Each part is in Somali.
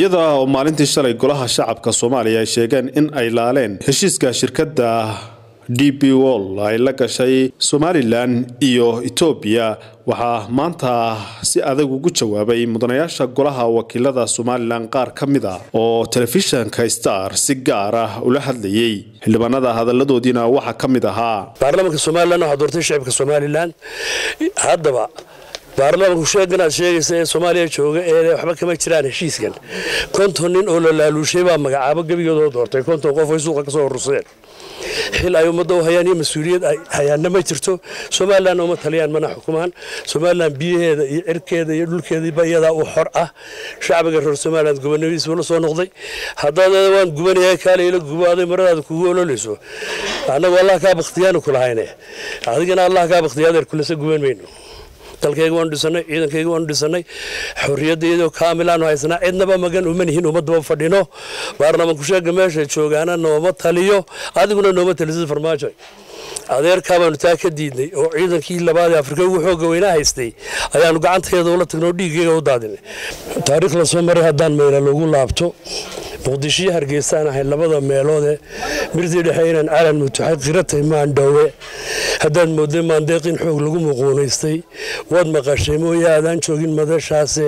iyada oo maalintii shalay golaha shacabka soomaaliya ay sheegeen in ay laaleen heshiiska shirkadda d b wol ay la gashay somalilan iyo etoobiya waxaa maanta si adag ugu jawaabay mudanayaasha golaha wakiilada somalilan qaar ka mid a oo telefishanka star si gaar ah ula hadlayay xildhibaanada hadaladoodiina waxaa ka mid ahaa baarlamaanka somalilan waxaa doortay shacibka somalilan haddaba baarlamaanku sheegan aad sheegaysa ee soomaaliya jooga ee waxba kama jiraan heshiiskan konton nin oo la laaluushay baa magacaabo gebigoodoo doortay konton qof ay suuqa kasoo urursadeen xil ay ummadda u hayaan iyo mas-uuliyad ay hayaanna ma jirto somalilan uma taliyaan mana xukumaan somalilan biyaheeda iyo cirkeeda iyo dhulkeediiba iyadaa u xor ah shacbiga reer somalilan gubannimadiisba la soo noqday haddaad waan gubanaya kaalayla gubaaday maradaada kugu ololayso annagu allah kaa bakhtiyaanu kulahayne adigana allah kaa bakhtiyaadeen kulase guban mayno dalkayga waanu dhisanay ciidankayga waanu dhisanay xorriyadda iyadoo kaamilaanu haysanaa cidnaba magan uma nihin ummadaba fadhino baarlamaanku sheega meesha joogaana nooma taliyo adiguna nooma talisid farmaajo adeerkaa baanu taa ka diidnay oo ciidankii labaadee afrika ugu xooga weynaa haystay ayaanu gacanteeda ula tagnay oo dhiiggayga u daadinay taariikh la soo maray haddaan meyla lagu laabto muqdishiyo hargeysaan ahay labada meeloodee mirtii dhexe inaan calan mutuxay qiratay maandhowe haddaad moodday maandeeq in xoog lagu muquunaystay waad maqashay mooye aadaan joogin madashaase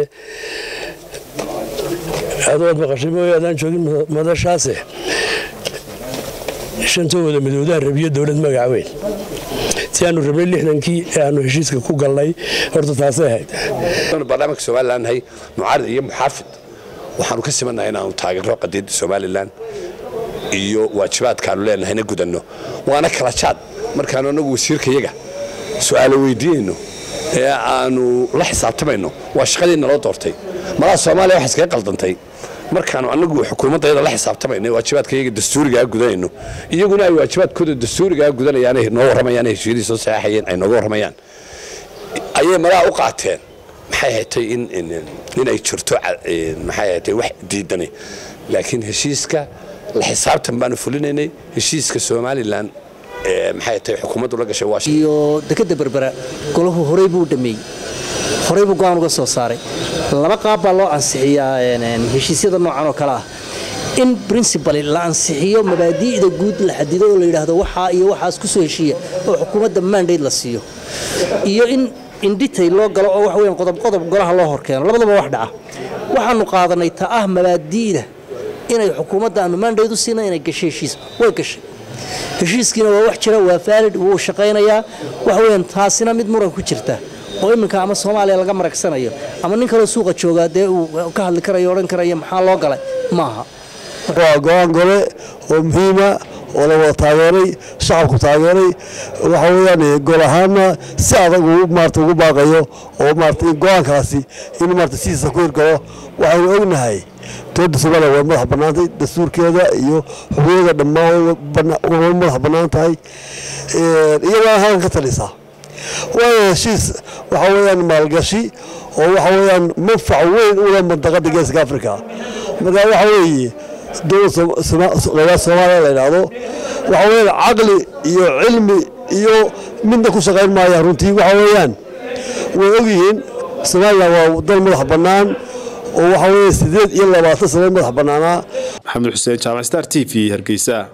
waad maqashay mooye aadaan joogin madashaase shantooda midoodaha rabiyo dowlad magac weyn si aanu rabnay lixdankii ee aanu heshiiska ku galnay horta taasay ahayd barnaamijka somalilan nahay mucaarid iyo muxaafid waxaanu ka simannahay inaanu taageero qadiidda somalilan iyo waajibaadkaanu leenahayna gudanno waana kala jaad markaanu annagu wasiirkayaga su'aalo weydiinayno ee aanu la xisaabtamayno waa shaqadii naloo doortay malaha soomaaliya wax iskaga qaldantay markaanu annagu xukuumaddayada la xisaabtamayno waajibaadkayaga dastuurigaa gudanayno iyaguna ay waajibaadkooda dastuurigaa gudanayaan noo warramayaan heshiidii soo saxaxayeen ay nooga warramayaan ayay malaha u qaateen maxay hatay in ay jirto maxay hatay wax diidanay laakiin heshiiska la xisaabtan baanu fulinaynay heshiiska somalilan maxay hatay xukuumaddu la gashay iyo dekadda berbera golahu horey buu dhameeyey horey buu go-aan uga soo saaray laba qaab baa loo ansixiyaa heshiisyada noocan oo kale ah in princibal la ansixiyo mabaadi'da guud la xadido oo la yidhaahdo waxaa iyo waxaas ku soo heshiiya oo xukuumadda mandate la siiyo iyo in indhitay loo galo oo wax weyan qodob qodob golaha loo horkeeno labadaba wax dhaca waxaanu qaadanay ta ah mabaadi'da inay xukuumadda aanu mandate u siina inay gashay heshiis way gashay heshiiskiina waa wax jira waa faalid wuu shaqaynayaa wax weyan taasina mid muran ku jirta oo iminka ama soomaaliya laga maragsanayo ama nin kaloo suuqa joogaa dee uu ka hadli karayo odhan karaya maxaa loo galay maaha waa go-aan gole oo muhiima oo la wada taageeray shacabku taageeray waxa weyaan gol ahaana si adag maarata ugu baaqayo oo maarata go-aankaasi in maarata sidiisa ku hirgalo waxaynu ognahay dowladda soomaaliya way madax bannaantay dastuurkeeda iyo xuquuqda dhammaan way madax bannaan tahay iyagoo halkan ka talisaa waana heshiis waxa weyaan maalgashi oo waxa weyaan manfac weyn u leh mandaqada geeska africa marka waxa weeye dowladda soomaaliya la yidhaahdo waxa weyaan caqli iyo cilmi iyo midna ku shaqayn maaya runtii waxa weeyaan way ogyihiin somalilan waa dal madax bannaan oo waxa weeye sideed iyo labaatan sano madax bannaanaa maxamed xuseen jaamac star t v hargeysa